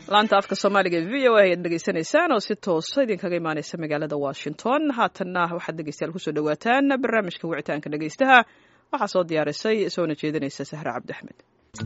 laanta afka soomaaliga e v o a ayaad dhegeysanaysaan oo si toosa idinkaga imaaneysa magaalada washington haatanna waxaad dhegeystayaal kusoo dhawaataan barnaamijka wicitaanka dhegeystaha waxaa soo diyaarisay soona jeedinaysa sahre cabdi axmed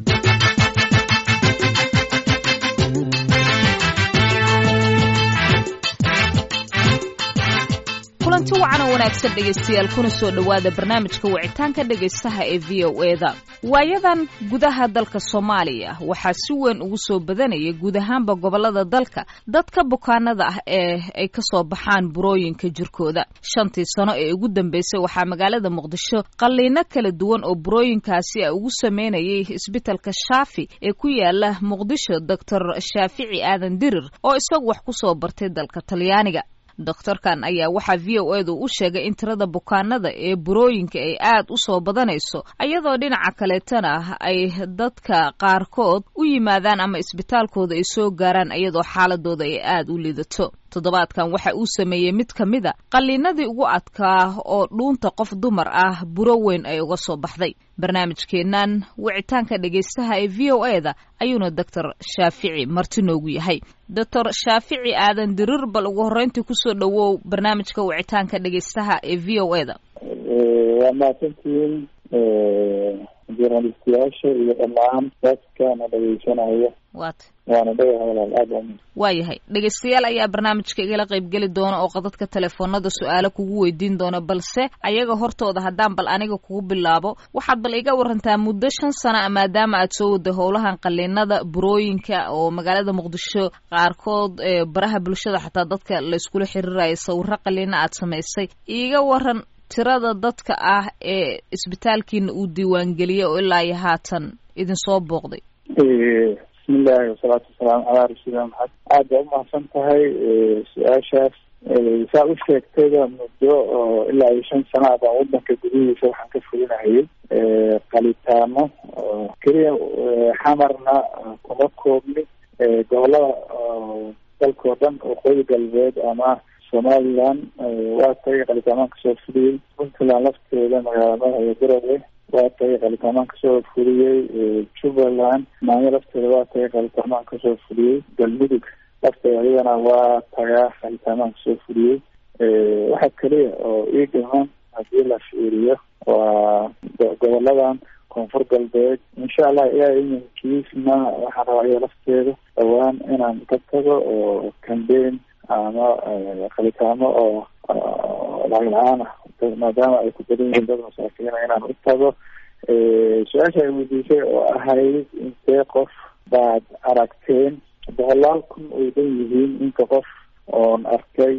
kulanti wacan oo wanaagsan dhegaystayaal kuna soo dhowaada barnaamijka wicitaanka dhegaystaha ee v o eda waayadan gudaha dalka soomaaliya waxaa si weyn ugu soo badanaya guud ahaanba gobolada dalka dadka bukaanada ah ee ay ka soo baxaan burooyinka jirkooda shantii sano ee ugu dambeysay waxaa magaalada muqdisho qalliino kala duwan oo burooyinkaasi a ugu sameynayay isbitalka shaafi ee ku yaala muqdisho doctor shaafici aadan dirir oo isagu wax ku soo bartay dalka talyaaniga doktorkan ayaa waxaa v o edu u sheegay in tirada bukaanada ee burooyinka ay aad u soo badanayso iyadoo dhinaca kaleetana ay dadka qaarkood u yimaadaan ama isbitaalkooda ay soo gaaraan iyadoo xaaladooda ay aad u lidato toddobaadkan waxa uu sameeyey mid ka mida qalliinadii ugu adkaa oo dhuunta qof dumar ah buro weyn ay uga soo baxday barnaamijkeennan wicitaanka dhegaystaha ee v o e da ayuuna doctor shaafici marti noogu yahay doctor shaafici aadan dirir bal ugu horreyntii kusoo dhowow barnaamijka wicitaanka dhegaystaha ee v o e da waa mahadsantihiin journalistiyaasha iyo dhammaan dadka na dhegeysanaya waata waana dhagaha walaal aada waa waayahay dhegaystayaal ayaa barnaamijka igala qaybgeli doona oo qadadka telefoonada su-aalo kugu weydiin doona balse ayaga hortooda haddaan bal aniga kugu bilaabo waxaad bal iga warantaa muddo shan sana maadaama aad soo waday howlahan qaliinada burooyinka oo magaalada muqdisho qaarkood baraha bulshada xataa dadka layskula xiriiraya sawiro qaliina aad samaysay iiga waran tirada dadka ah ee isbitaalkiina uu diiwaangeliyey oo ilaa iyo haatan idinsoo booqday bismillahi wasalaatu wasalaamu calaa rasuulillah maxamed aad baa umahadsan tahay su-aashaas saa u sheegtayba muddo oo ilaa iyo shan sana baan wadanka gudihiisa waxaan ka fulinahayay qalitaano keliya xamarna kuma koobni gobolada dalkao dhan waqooyi galbeed ama somaliland waa tagay qalitaamahan kasoo fuliyey puntland lafteeda magaalada iyo garowe waa tagay qalitaamahan kasoo fuliyey jubbaland maanyo lafteeda waa tagay qalitaamahan kasoo fuliyey galmudug lafteeda iyadana waa tagaa qalitaamahan kasoo fuliyey waxa keliya oo ii dhiman haddii la fiiriyo waa goboladan koonfur galbeed insha allah ilaa iminkiisna waxaan rabaa iyada lafteeda dhawaan inaan ka tago oo cambain ama qalitaamo oo lacag la-aan ah maadaama ay ku badan yihiin dad masaakiina inaan u tago su-aasha ay weydiisay oo ahayd intee qof baad aragteen boqolaal kun ay dhan yihiin inta qof oon arkay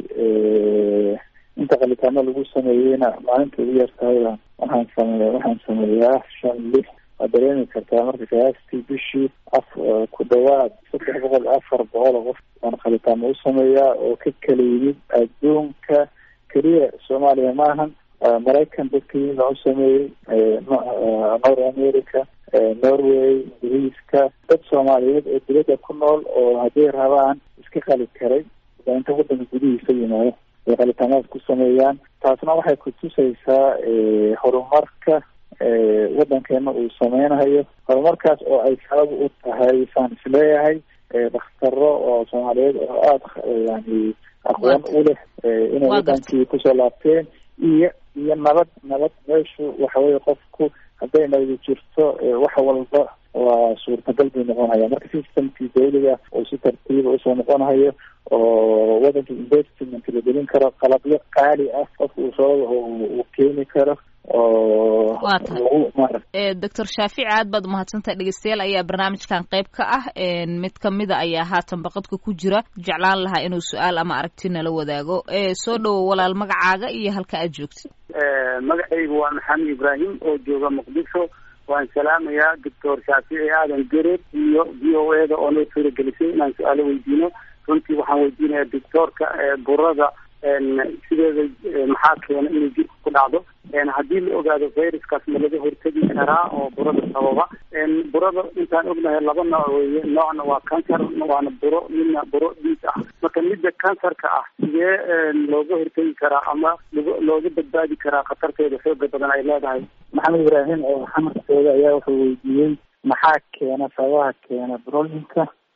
inta qalitaamo lagu sameeyeyna maalinta ugu yartahayba waxaan sameeya waxaan sameeyaa shan lix waad dareemi kartaa marka qiyaastii bishii af ku dhawaad saddex boqol afar boqol oo qof aan qalitaamo u sameeyaa oo ka kala yimid adduunka keliya soomaaliya maahan maraykan dadka yimid aan u sameeyey north america norway ingiriiska dad soomaaliyeed oo dibadda ku nool oo hadday rabaan iska qali karay baa inta wadanka gudihiisa yimaado ay qalitaamadaas ku sameeyaan taasna waxay kutusaysaa horumarka wadankeena uu sameynayo horumarkaas oo ay sabab u tahay saan isleeyahay dakhtaro oo soomaaliyeed oo aada yani aqoon u leh inay wadankii kusoo laabteen iyo iyo nabad nabad meeshu waxaweye qofku hadday nabadi jirto wax walba waa suurtagal bay noqonhaya marka systemkii dawliga oo si tartiiba usoo noqonhayo oo wadanka investment la gelin karo qalabyo qaali ah qofka uu soo uu keeni karo oo waa tahay doctor shaafici aad baad umahadsantahay dhegeystayaal ayaa barnaamijkan qayb ka ah mid kamida ayaa haatan baqadka ku jira jeclaan lahaa inuu su-aal ama aragti nala wadaago soo dhowo walaal magacaaga iyo halka aad joogtid magacaygu waa maxamed ibraahim oo jooga muqdisho waan salaamayaa doctor shaafici aadan gereed iyo v o e da oo noo suuragelisay inaan su-aalo weydiino runtii waxaan weydiinayaa doctoorka burada sideeda maxaa keena inay jirka ku dhacdo haddii la ogaado viruskaas ma laga hortegi karaa oo burada sababa burada intaan ognahay laba nooc weeye noocna waa cancer waana buro midna buro dhiig ah marka midda cancerka ah sidee looga hortegi karaa ama looga badbaadi karaa khatarteeda xooga badan ay leedahay maxamed ibraahim oo xamarkooda ayaa wuxuu weydiiyey maxaa keena sababaha keena burooyinka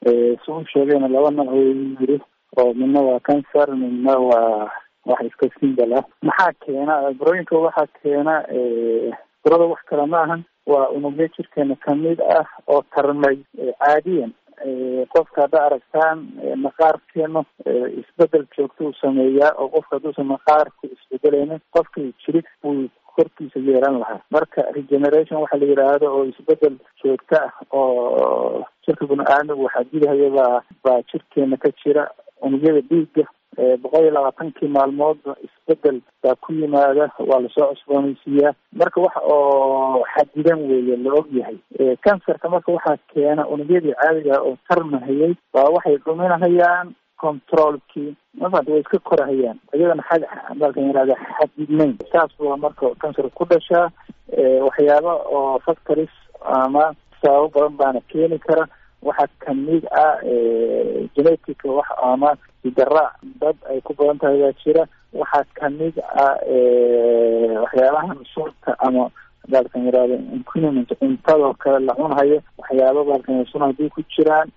si u sheegayna laba nooc weyu yiri oo midna waa cancer midna waa wax iska simbal ah maxaa keena burooyinka waxaa keena burada wax kale ma ahan waa unugyo jirkeena kamid ah oo tarmay caadiyan qofka hadda aragtaan maqaarkeenu isbedel joogto uu sameeyaa oo qofka hadduusan maqaarku isbedelaynin qofka jirig buu korkiisa yeelan lahaa marka regeneration waxaa la yidhaahdo oo isbedel joogto ah oo jirka bini-aadmigu waxaa dilahaya baa baa jirkeena ka jira unugyada dhiigga boqol iyo labaatankii maalmoodba isbedel baa ku yimaada waa lasoo cusboonaysiiyaa marka wax oo xadidan weeye la og yahay cancerka marka waxaa keena unugyadii caadiga oo tarmahayay baa waxay dhuminahayaan controlkii mafad way iska korahayaan iyadana xad dalkan yihahda xadidnayn saas bua marka cancer ku dhashaa waxyaaba oo factories ama sababo badan baana keeni kara waxaa kamid ah genetic wax ama sidaraac dad ay ku badan tahay baa jira waxaa kamid ah waxyaabahan sunta ama baalkan yihahdo inquiniment cuntadoo kale la cunhayo waxyaaba baalkan sun haddii ku jiraan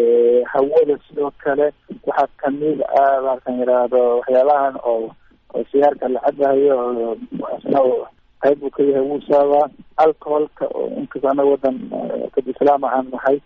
hawada sidoo kale waxaa kamid ah baalkan yihahdo waxyaabahan oo oo sigaarka la cabahayo isna qayb uu ka yahay wuu saabaa alcoholka oo inkasta anaga wadan dad islaama aan nahay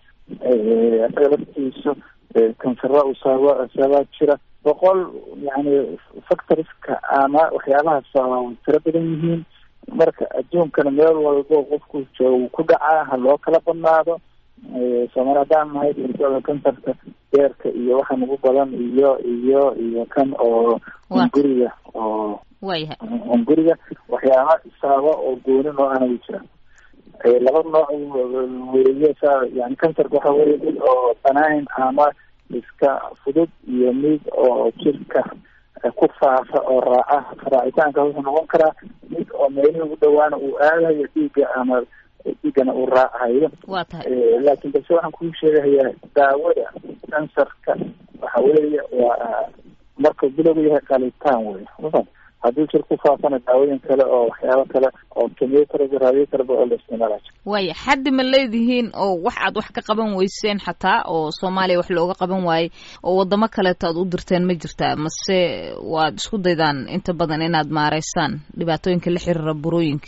isaga laftiisa kansara uu saaba saabaa jira boqol yani factoriska ama waxyaabaha saaba way tiro badan yihiin marka adduunkana meel walbo qofku jooga ku dhacaa ha loo kala badnaado soomaali haddaan nahay kansarka beerka iyo waxaan ugu badan iyo iyo iyo kan oo hunguriga oo wayahay hunguriga waxyaaba saaba oo gooni noo ana way jiraan laba nooc weeye sa yani kansarka waxa weye mid oo banaayn ama iska fudud iyo mid oo jirka ku faafa oo raaca raacitaanka wuxuu noqon karaa mid oo meelihii ugu dhawaana uu aadayo dhiigga ama dhiiggana uu raacayo waa tahay laakiin balse waxaan kuu sheegahayaa daawada kansarka waxa weeye waa markuu bilowgu yahay qalitaan wey mafan haddii jir ku faafana daawooyin kale oo waxyaabo kale oo chemotherapy radiotherapy oo la isticmaala waaya xaddi ma leedihiin oo wax aad wax ka qaban weyseen xataa oo soomaaliya wax looga qaban waayey oo wadamo kaleeto aad u dirteen ma jirtaa mase waad isku daydaan inta badan inaad maareysaan dhibaatooyinka la xiriira burooyinka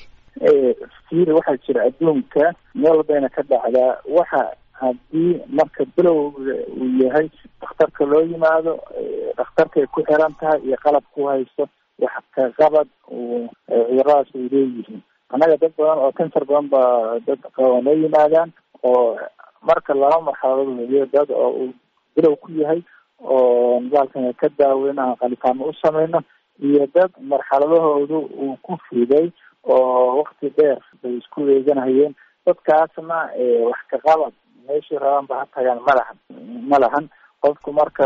fiiri waxaa jira adduunka meel walbayna ka dhacdaa waxa haddii marka bilowga uu yahay dhakhtarka loo yimaado dhakhtarkay ku xiran tahay iyo qalab ku haysto wax ka qabad cuduradaas ay leeyihiin annaga dad badan oo kansar badan baa dad qaba noo yimaadaan oo marka laba marxaladood weliyo dad oo uu bilow ku yahay oo nidaalkan ka daaweyna qalitaamo u sameyno iyo dad marxaladahoodu uu ku fiday oo wakti dheer bay isku eeganahayeen dadkaasna wax ka qabad meeshii rabaan ba ha tagaan ma lahan ma lahan qofku marka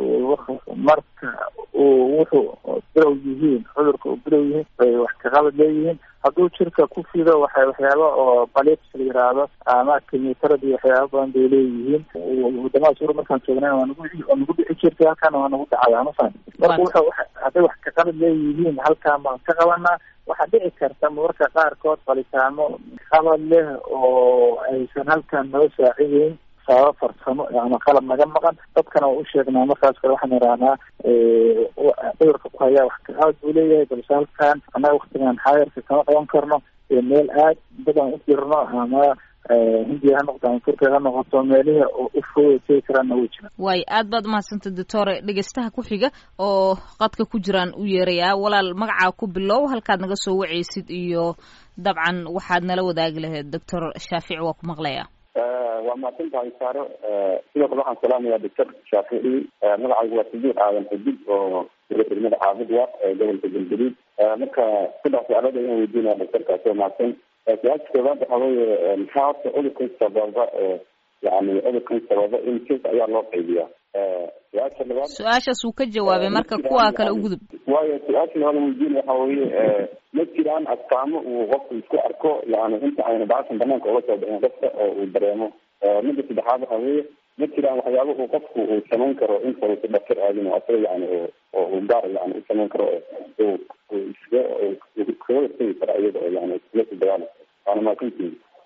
marka uu wuxuu bilow yihiin cudurka uu bilow yihiin bay wax ka qabad leeyihiin hadduu jirka ku fido waxay waxyaaba oo balips la yiraahdo ama chemotherapy waxyaaba badan bay leeyihiin wadamada suura markaan joognay waa nagu waa nagu dhici jirtay halkaana waa nagu dhacaya mafan marka wuxuu hadday wax ka qabad leeyihiin halkaan baan ka qabanaa waxaa dhici karta mararka qaarkood qalitaamo qabad leh oo aysan halkaan noo saacideyn sababa farsamo ama qalab naga maqan dadkana waa u sheegnaa markaas kale waxaan idhahnaa cudurka ku hayaa wax kaqabad buu leeyahay balse halkaan annaga waktigan xaayarka kama qaban karno meel aad dadan u jirno ama hindiya ha noqoto ama turkiya ha noqoto meelihii u fooda tegi karaanna way jiraan waayo aad baad umahadsantay doctore dhegeystaha ku xiga oo qadka ku jiraan u yeerayaa walaal magacaa ku bilow halkaad naga soo wacaysid iyo dabcan waxaad nala wadaagi lahayd doctor shaafici waa ku maqlayaa waa mahadsan tahay saaro sidoo kale waxaan salaamayaa doctor shaafici magacaygu waa sajiid aadan xudud oo degmada caabud wa ee gobolka galgaduud marka saddex su-aalood ayaan weydiinaya doctorkaas oo mahadsan su-aasha koowaad waxa weeye maxaa horta cudurkan sababa oo yani cudurkan sababa in kes ayaa loo qaybiyaa su-aasha labaad su-aashaas wuu ka jawaabay marka kuwa kale u gudub waayo su-aasha labaad weydiinaya waxa weeye ma jiraan astaamo uu qofku isku arko yani inta ayna bacashan banaanka uga soo bixin qofka oo uu dareemo midda saddexaad waxa weeye ma jiraan waxyaaba uu qofku uu samayn karo inta uusa dhaktar aadin oo asaga yani oo uu gaar yani u samayn karo oo uu iskaga iskaga hortegi karo iyada oo yani iskula sii dagaala waana mahadsantihin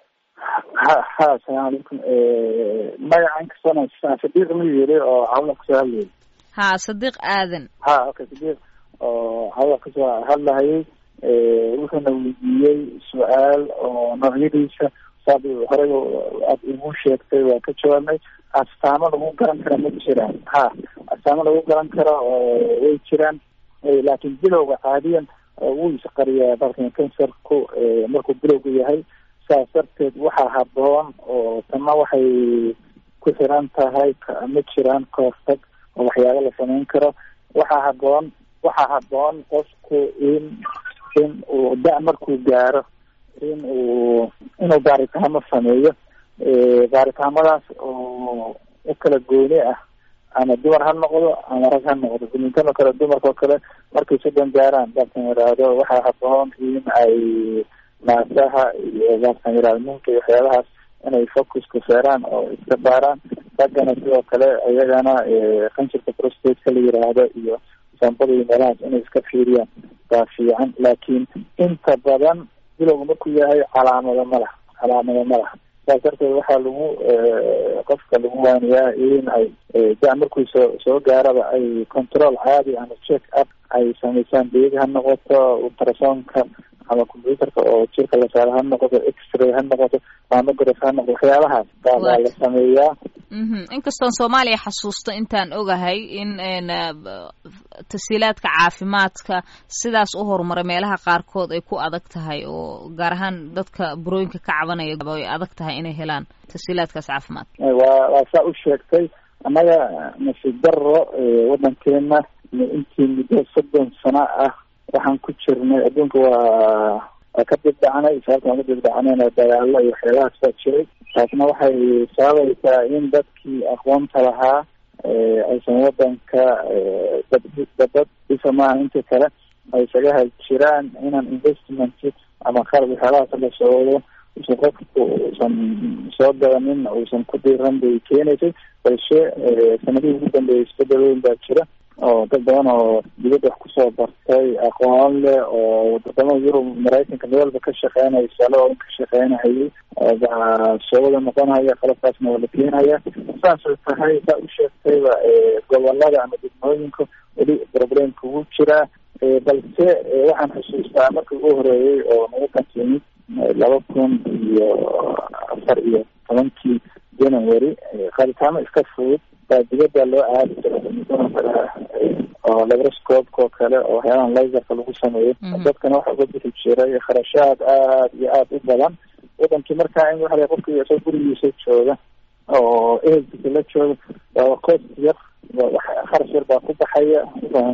ha ha asalaamu calaykum magacan kastana sadiiq ma yiri oo hawla kasoo hadlayay ha sadiiq aadan ha okay sadiiq oo hawla kasoo hadlahayay wuxuuna weydiiyey su-aal oo noocyadiisa saad horey aad igu sheegtay waa ka jawaabnay astaamo lagu garan kara ma jiraan ha astaamo lagu garan karo way jiraan laakiin bilowga caadiyan wuu isqariyaa dalkan kansarku markuu bilowga yahay saas darteed waxaa haboon oo tana waxay ku xiran tahay ma jiraan kahortag oo waxyaaba la samayn karo waxaa haboon waxaa haboon qofku in in uu da- markuu gaaro in uu inuu baaritaamo sameeyo baaritaamadaas oo u kala gooni ah ama dumar ha noqdo ama rag ha noqdo dumintan oo kale dumarka oo kale markay soddon gaaraan dalkan yidhaahdo waxaa haboon in ay naasaha iyo dalkan yidhahdo ninka iyo waxyaabahaas inay focuska saaraan oo iska baaraan raggana sidoo kale iyagana qanjirka prostateka la yiraahdo iyo sambada iyo meelahaas inay iska fiiriyaan baa fiican laakiin inta badan bilowga markuu yahay calaamado ma laha calaamado ma laha saas darteed waxaa lagu qofka lagu waaniyaa in ay da- markuu soo soo gaaraba ay control caadi ama check up ay samaysaan beeg ha noqoto ultrasonka ama computerka oo jirka la saaro ha noqoto x-ray ha noqoto mamograph ha noqoto waxyaabahaas baa baa la sameeyaa inkastoon soomaaliya xasuusto intaan ogahay in tasiilaadka caafimaadka sidaas u horumaray meelaha qaarkood ay ku adag tahay oo gaar ahaan dadka burooyinka ka cabanaya ay adag tahay inay helaan tasiilaadkaas caafimaad waa waa saa u sheegtay annaga nasiib daro waddankeena intii muddo soddon sano ah waxaan ku jirnay adduunka waa waa ka dibdhacnay sababta aan ka dibdhacnayna dagaalo iyo waxyaabahaas baa jiray taasna waxay sababaysaa in dadkii aqoonta lahaa aysan wadanka dabad dhisa maaha inta kale ay isaga hal jiraan inaan investment ama qalab waxyaabahaas la socdo usan qofku uusan soo gadanin uusan ku diiran bay keenaysay balse sanadihii ugu dambeeyay isbedel weyn baa jira oo dad badan oo dibadda wax kusoo bartay aqoon leh oo wadamada yurub maraykanka meel walba ka shaqeynaya saalooin ka shaqeynahayay baa soo wada noqonaya qalabkaasna waa la keenaya saasay tahay saa u sheegtayba gobolada ama degmooyinka weli problemka ugu jiraa balse waxaan xusuustaa markii ugu horeeyey oo nagu kantimid laba kun iyo afar iyo tobankii january qaaditaamo iska fudud baa dibadda loo aadi jiray oo labroscopka oo kale oo waxyaabahan laserka lagu sameeyo dadkana waxa uga bixi jiray kharashaad aad iyo aada u badan wadankii markaa in waxa qofki isoo gurigiisa jooga oo ehelkiisa la jooga waa cost yar kharash yar baa ku baxaya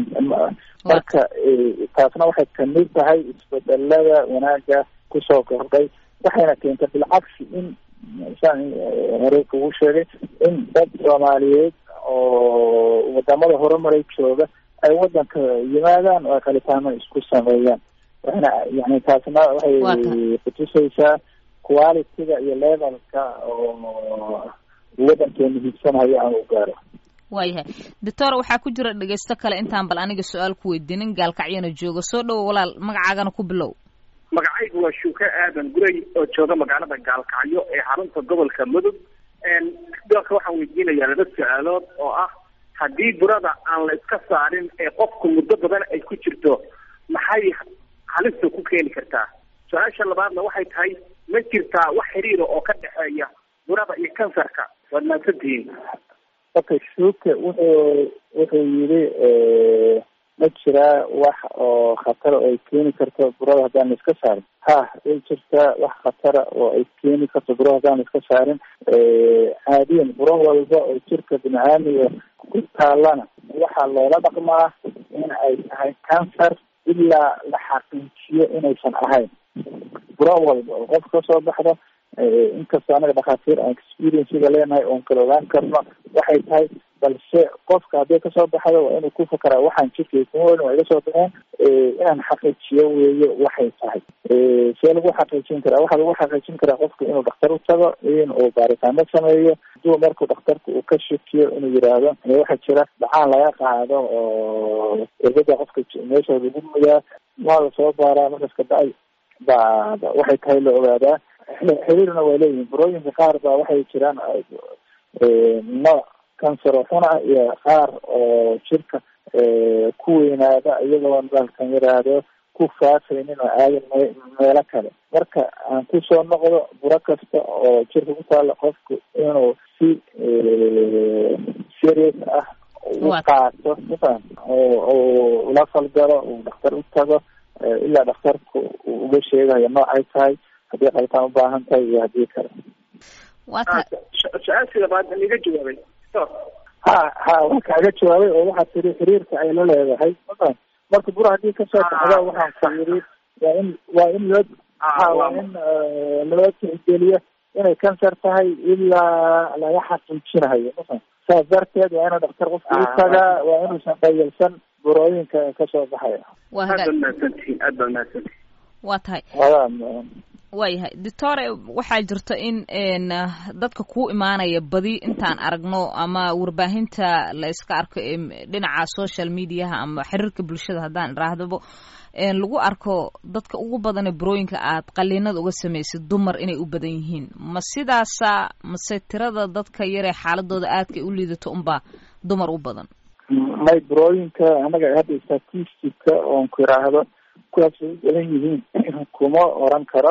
marka taasna waxay kamid tahay isbedelada wanaaga kusoo kordhay waxayna keentay bilcagsi in saan hore kugu sheegay in dad soomaaliyeed oo wadamada horumaray jooga ay wadanka yimaadaan oo ay qalitaano isku sameeyaan waxayna yani taasna waxay kutusaysaa quality-ga iyo levelka oo wadankeenu hiigsanayo aan u gaaro waayahay doctor waxaa ku jira dhegeysto kale intaan bal aniga su-aal ku weydiinin gaalkacyana jooga soo dhowo walaal magacaagana ku bilow magacaygu waa shuuke aadan guray oo jooga magaalada gaalkacyo ee xarunta gobolka mudug dalka waxaan weydiinayaa laba su-aalood oo ah haddii burada aan la iska saarin ee qofku muddo badan ay ku jirto maxay halista ku keeni kartaa su-aasha labaadna waxay tahay ma jirtaa wax xiriira oo ka dhexeeya burada iyo kansarka waad mahadsantihiin okay shuuke wuxuu wuxuu yidhi ma jiraa wax oo khatara oo ay keeni karto burada haddaan la iska saarin ha way jirtaa wax khatara oo ay keeni karto burada haddaan la iska saarin caadiyan buro walba oo jirka bini-aadmiga ku taalana waxaa loola dhaqmaa in ay tahay cancer ilaa la xaqiijiyo inaysan ahayn buro walba oo qof kasoo baxda inkastoo anaga dhakhaatiir aan experiencega leenahay oon kala ogaan karno waxay tahay balse qofka hadday kasoo baxdo waa inuu ku fakaraa waxaan jirkay kuma welin waa iga soo baxeen inaan xaqiijiyo weeye waxay tahay see lagu xaqiijin karaa waxaa lagu xaqiijin karaa qofka inuu dhakhtar u tago in uu baaritaano sameeyo haduu markuu dhakhtarka uu ka shakiyo inuu yidhaahdo waxaa jira dhacaan laga qaado oo irbada qofka meesha lagu mudaa waa la soo baaraa markaas kadacay ba waxay tahay la ogaadaa xiriirna way leeyihin burooyinka qaar baa waxay jiraan nooc cancer oo xun ah iyo qaar oo jirka ku weynaada iyagoo dalkan yiraahdo ku faafaynin oo aadin me meelo kale marka aan kusoo noqdo buro kasta oo jirka ku taalla qofku inuu si serious ah u qaato mafaham oo ula falgalo uu dhakhtar u tago ilaa dhakhtarku uu uga sheegayo noocay tahay haddii qalitaan ubaahan tahay iyo haddii kale su-aashii labaad iga jawaabay ha ha waa kaaga jawaabay oo waxaad tiri xiriirka ay la leedahay mafaham marka bura haddii kasoo baxda waxaan ku yiri waa in waa in loo ha waa in loo tixgeliyo inay cancer tahay ilaa laga xaqiijinayo mafaham saas darteed waa inuu dhakhtar qofka u tagaa waa inuusan dhayalsan burooyinka kasoo baxaya aad baad mahadsantihiin aad baad mahadsantihiin waa tahay waayahay doctore waxaa jirta in dadka kuu imaanaya badi intaan aragno ama warbaahinta la iska arko dhinaca social mediaha ama xiriirka bulshada haddaan iraahdaba lagu arko dadka ugu badane burooyinka aad qaliinada uga samaysid dumar inay u badan yihiin ma sidaasa mase tirada dadka yaree xaaladooda aadka u liidato unbaa dumar u badan may burooyinka anaga hadda statistica oon ku iraahdo kuwaas ay u badan yihiin kuma oran karo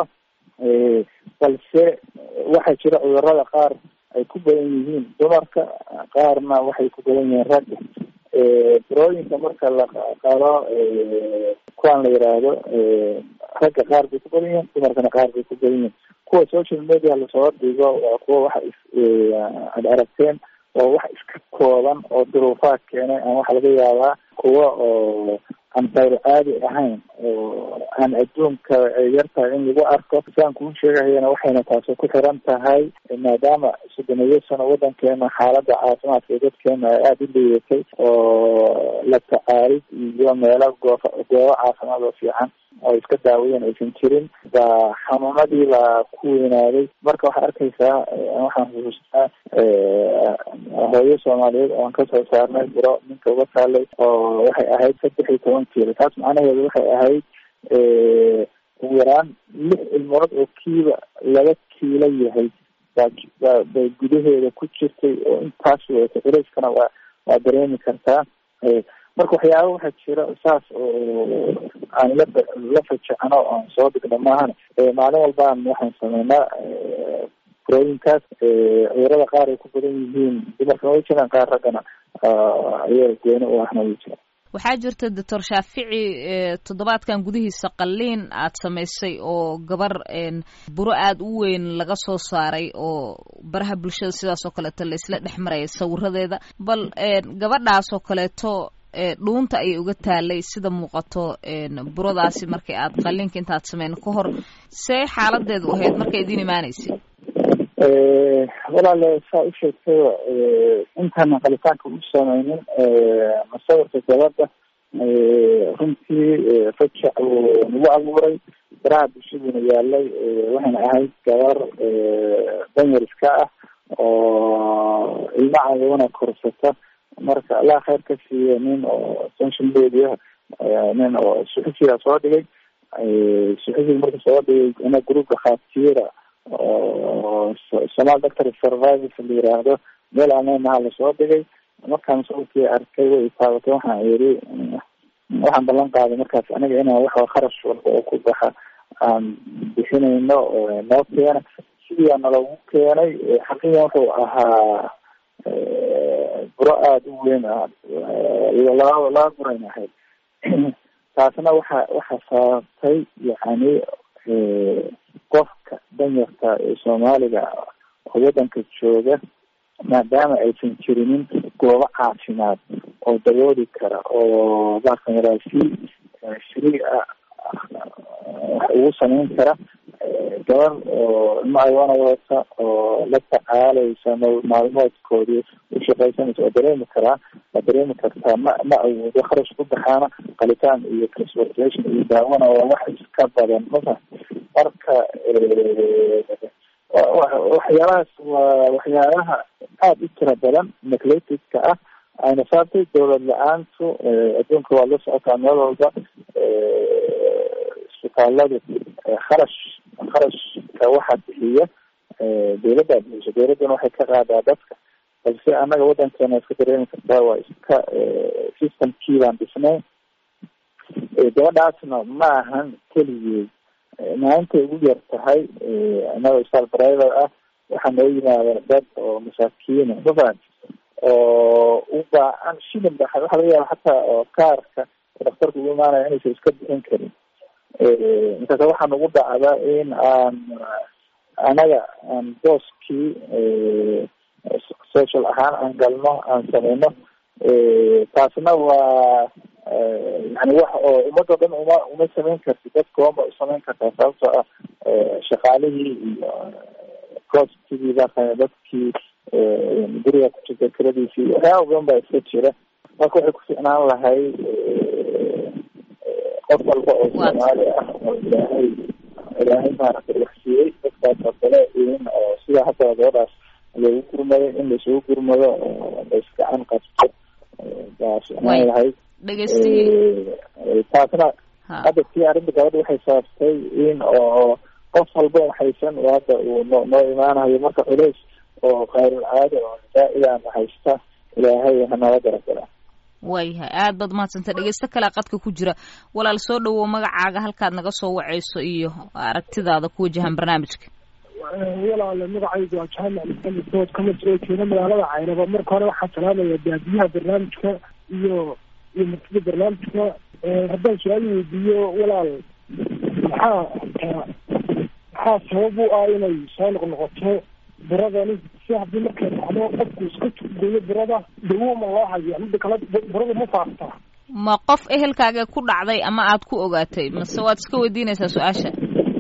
balse waxaa jira cudurada qaar ay ku badan yihiin dumarka qaarna waxay ku badan yihiin ragga burooyinka marka la qalo kuwaan la yiraahdo ragga qaar bay ku badan yihiin dumarkana qaar bay ku badan yihiin kuwa social media lasoo dhigo waa kuwa waxa is ad aragteen oo wax iska kooban oo duruufaad keenay aan waxa laga yaabaa kuwa oo aan qayro caadi ahayn oo aan adduunka yartahay in lagu arko saan kuu sheegahayana waxayna taasi ku xiran tahay maadaama soddoniyo sano wadankeena xaaladda caafimaadka ee dadkeena ay aada u liidatay oo la tacaalid iyo meelo goofa goobo caafimaad oo fiican oo iska daawayeen aysan jirin baa xanuunadii baa ku weynaaday marka waxaad arkaysaa waxaan xusuustaa hooyo soomaaliyeed oon kasoo saarnay buro ninka uga taalay oo waxay ahayd saddex iyo toban kiilo taas macnaheedu waxay ahayd ugu yaraan lix ilmood oo kiiba laba kiilo yahay baa bay gudaheeda ku jirtay oo intaas weeta culeyskana waa waa dareemi kartaa marka waxyaaba waxaa jira saas oo aan la la fajacno oan soo dhigno maahan maalin walbaan waxaan sameynaa burooyinkaas cudurada qaar ay ku badan yihiin dumarkana way jiraan qaar raggana ayaga gooni u ahna way jiraan waxaa jirta doctor shaafici toddobaadkan gudihiisa qalliin aad samaysay oo gabar buro aada u weyn laga soo saaray oo baraha bulshada sidaas oo kaleeto la isla dhex maraya sawiradeeda bal gabadhaas oo kaleeto dhuunta ayay uga taalay sida muuqato buradaasi markay aad qalliinka intaad sameyn ka hor see xaaladeedu ahayd markay idiin imaaneysay walaale saa u sheegtay intaana qalitaanka u sameynin masawirka gabadha runtii fajac uu nagu abuuray baraha bulshaduna yaalay waxayna ahayd gabar danyar iska ah oo ilma cadowana korsata marka allah khayr ka siiya nin oo social media nin oo suxufiga soo dhigay suxufiga marka soo dhigay ina group dhakhaatiira oo somal doctor survivors la yiraahdo meel aaneynaha lasoo dhigay markaan sawirkii arkay way taabatay waxaan yiri waxaan ballan qaaday markaas aniga inaan wax kharash walba oo ku baxa aan bixinayno noo keena sidiiaa nalagu keenay xaqiiqan wuxuu ahaa buro aada u weyn ah laba laba burayn ahayd taasna waxa waxa sababtay yani qofka danyarta ee soomaaliga oo waddanka jooga maadaama aysan jirinin goobo caafimaad oo dabooli kara oo baarkamaraasi shrii ah wax ugu samayn kara gabar oo ilma ayoona wadata oo la tacaalaysa maalmoodkoodii ushaqaysanaysa waa dareemi karaa waa dareemi kartaa ma ma awoodo kharash ku baxaana qalitaan iyo transportation iyo daawana waa wax iska badan masa marka waxyaalahaas waa waxyaalaha aada u tira badan neclatedka ah ayna saabtay dawlad la-aantu adduunka waa la socotaa meel walba isbitaaladu kharash kharashka waxa bixiya dawladdaa bixiso dawladduna waxay ka qaadaa dadka balse annaga waddankeena iska dareemi kartaa waa iska systemkii baan dhisnay gabadhaasna ma ahan keligeed maalintay ugu yar tahay annaga isbitaal private ah waxaa noo yimaada dad oo masaakiina mafahant oo u baahan shilin ba waxaa laga yaaba xataa oo kaarka daktarka ugu imaanaya inaysan iska bixin karin markaasa waxaa nagu dhacda in aan anaga aan booskii social ahaan aan galno aan sameyno taasna waa yani wax oo ummadoo dhan uma uma samayn karti dadka oma usamayn kartaa sababtoo ah shaqaalihii iyo costigii baa dadkii guriga ku jirta kiradiisii waxyaaba badan baa iska jira marka waxay ku ficnaan lahay qof walba oo soomaali ah oo ilaahay ilaahay maaragtay wax siiyey dadkaas oo kale in oo sida hadda gabadhaas loogu gurmado in laisugu gurmado oo laisgacan qabto baa ficnaan lahayd taasna hadda tii arrinta gabadha waxay sababtay in oo qof walba waxaysan hadda uu no noo imaanayo marka culays oo kayrul caada oo zaa-idaan haysta ilaahay hanala garagala waayahay aad baad umahadsantay dhegeysto kale qadka ku jira walaal soo dhawow magacaaga halkaad naga soo waceyso iyo aragtidaada ku wajahan barnaamijka walaale magacaygu waa jaamac maxamed dood kama soo jeeda magaalada caynaba marka hore waxaa salaamaya baabiyaha barnaamijka iyo iyo martida barnaamijka haddaan su-aal weydiiyo walaal maxaa maxaa sabab u ah inay soo noqnoqoto buradani si haddii markay dhacdo qofku iska goyo burada dawo ma loo hayo mida kale burada ma faaftaa ma qof ehelkaaga ku dhacday ama aad ku ogaatay mase waad iska weydiinaysaa su-aasha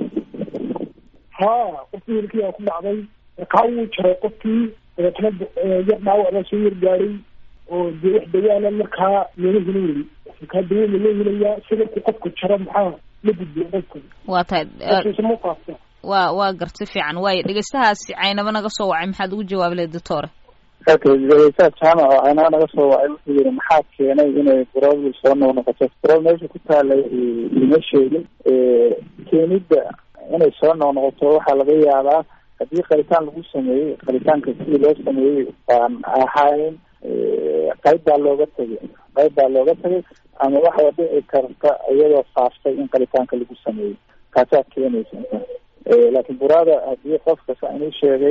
ha qofkii ehelkiyaa ku dhacday kaa wuu jaray qofkii dabeetana yar dhaawac baa soo yargaaday oo dee wax dawaana markaa looma helin weli kaa dawo ma loo helayaa sidarku qofka jaro maxaa la gudbiya qofka waa tahay ma faaftaa waa waa garti fiican waayo dhegeystahaasi caynaba naga soo wacay maxaad ugu jawaabi lahayd doctore dhegeystaha jaamac oo caynaba naga soo wacay wuxuu yihi maxaa keenay inay burobil soo noqnoqoto burol meesha ku taalay ima sheegin keenidda inay soo noqnoqoto waxaa laga yaabaa haddii qalitaan lagu sameeyey qalitaanka sidii loo sameeyey baan ahayn qayb baa looga tegay qayb baa looga tegay ama waxaa dhici karta iyadoo faaftay in qalitaanka lagu sameeyey kaasaa keenaysa laakiin burada haddii qofka saa inuu sheegay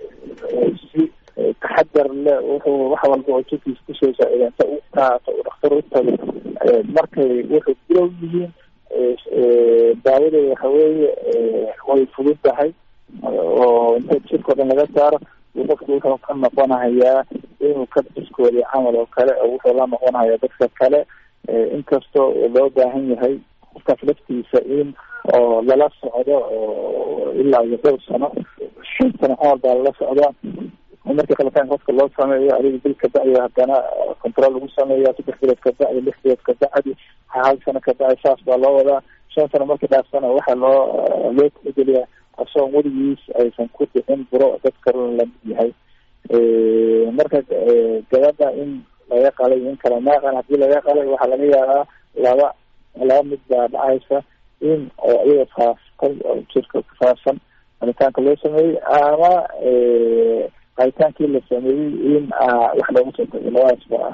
si taxadar le wuxuu wax walba oo jirkiisa kusoo saaciida inta u qaato uu dhakhtar u tago markay wuxuu bilow yihiin daawadeeda waxa weeye way fudud tahay oo inta jirka o dhan laga saaro qofku wuxuu ka noqonahayaa inuu ka biskooday camal oo kale oo wuxuu la noqonahayaa dadka kale inkastoo loo baahan yahay qofkaas laftiisa in oo lala socdo oo ilaa iyo dhowr sano shan sano camal baa lala socdaa markii qalitaanka qofka loo sameeyo adiga bil kabacdi haddana control lagu sameeya saddex bilood kabacdi lix bilood kabacdi hal sano kabacdi saas baa loo wadaa shan sano markii dhaafsana waxaa loo loo tixgeliyaa asagoo weligiis aysan ku dhicin buro dadka lamid yahay marka gabadha in laga qalay in kale maaqan hadii laga qalay waxaa laga yaabaa laba laba mid baa dhacaysa in oo iyada faaftay oo jirka kufaafsan qalitaanka loo sameeyey ama qalitaankii la sameeyey in wax loogu soo tago labadaas ba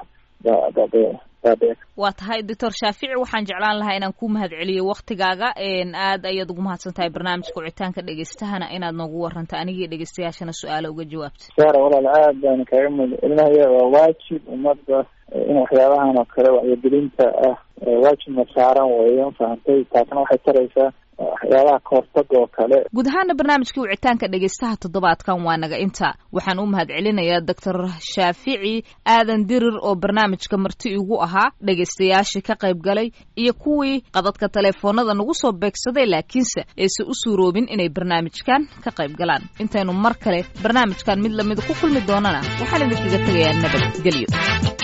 baabe waa tahay doctor shaafici waxaan jeclaan lahaa inaan ku mahad celiyo waktigaaga aad ayaad ugu mahadsan tahay barnaamijka wicitaanka dhegeystahana inaad noogu waranta anigii dhegeystayaashana su-aalo uga jawaabta saara walaal aad baan kaaga mahad celinaya waa waajib ummadda in waxyaabahan oo kale wacyigelinta ah waajibna saaran weeyo fahantay taasna waxay taraysaa waxyaabaha kahortaga oo kale guud ahaana barnaamijkii wicitaanka dhegeystaha toddobaadkan waa naga inta waxaan u mahad celinayaa doctor shaafici aadan dirir oo barnaamijka marti igu ahaa dhegeystayaashii ka qayb galay iyo kuwii qadadka taleefoonada nagu soo beegsaday laakiinse aysan u suuroobin inay barnaamijkan ka qayb galaan intaynu mar kale barnaamijkan mid lamida ku kulmi doonana waxaan idinkaga tegayaa nabadgelyo